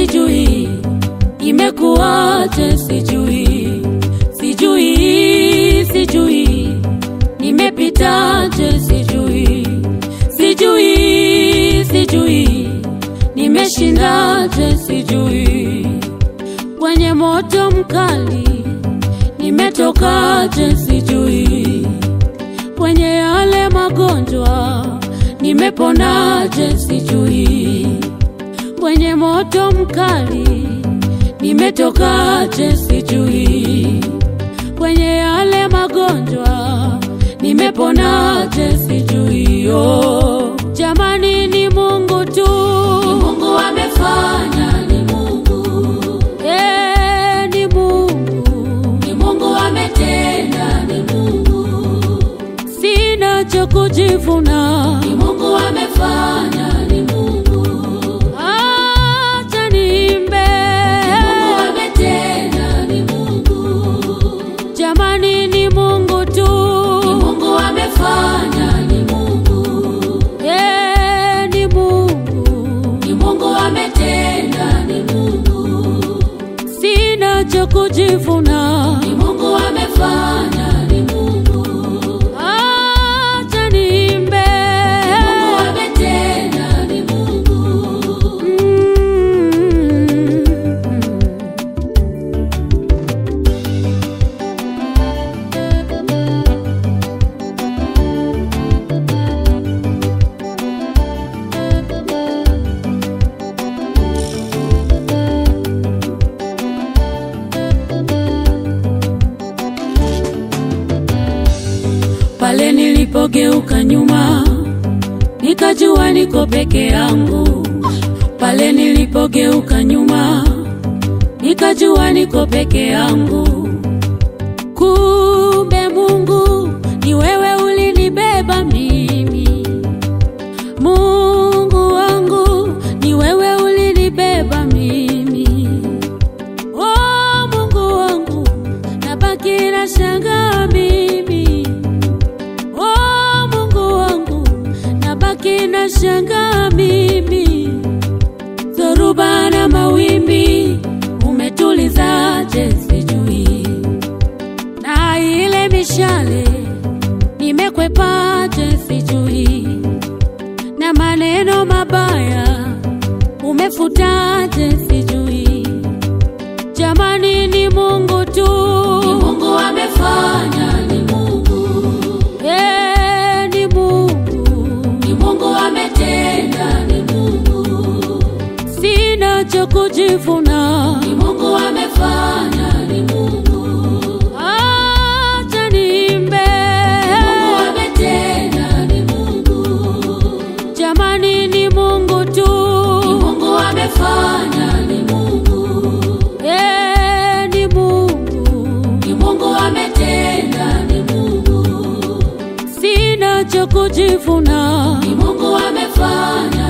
sijui imekuwaje, sijui, sijui, sijui nimepitaje, sijui, sijui, sijui nimeshindaje, sijui kwenye moto mkali nimetokaje, sijui kwenye yale magonjwa nimeponaje, sijui kwenye moto mkali nimetokaje, sijui kwenye yale magonjwa nimeponaje, sijui oh. Jamani, ni Mungu tu, Ni Mungu amefanya, ni Mungu, eh, ni Mungu, ni Mungu ametenda, ni Mungu, sina cha kujivuna, ni Mungu amefanya, ni Mungu, acha niimbe, ni Mungu ametenda, ni Mungu, jamani, ni Mungu tu, ni Mungu amefanya, ni Mungu, eh, ni Mungu, ni Mungu ametenda, ni Mungu, sina cha kujivuna, ni Mungu amefanya, ni Mungu, acha niimbe, ni Mungu ametenda, ni Mungu. Mm. Pale nilipogeuka nyuma nikajua niko peke yangu. Pale nilipogeuka nyuma nikajua niko peke yangu. Kumbe Mungu ni wewe ulinibeba mimi. Mungu wangu ni wewe ulinibeba mimi. Oh Mungu wangu nabaki na shangaa mimi. Oh Mungu wangu nabaki na shangaa mimi. Dhoruba na mawimbi umetulizaje sijui, na ile mishale nimekwepaje sijui, na maneno mabaya umefutaje sijui. Jamani, ni Mungu tu, Ni Mungu amefanya, ni Mungu, eh, ni Mungu, ni Mungu ametenda, ni Mungu, sina cha kujivuna, ni Mungu amefanya, ni Mungu, acha niimbe, ni Mungu ametenda, ni Mungu, jamani, ni Mungu tu, ni Mungu amefanya, ni Mungu, eh, ni Mungu, ni Mungu ametenda, ni Mungu, sina cha kujivuna, ni Mungu amefanya,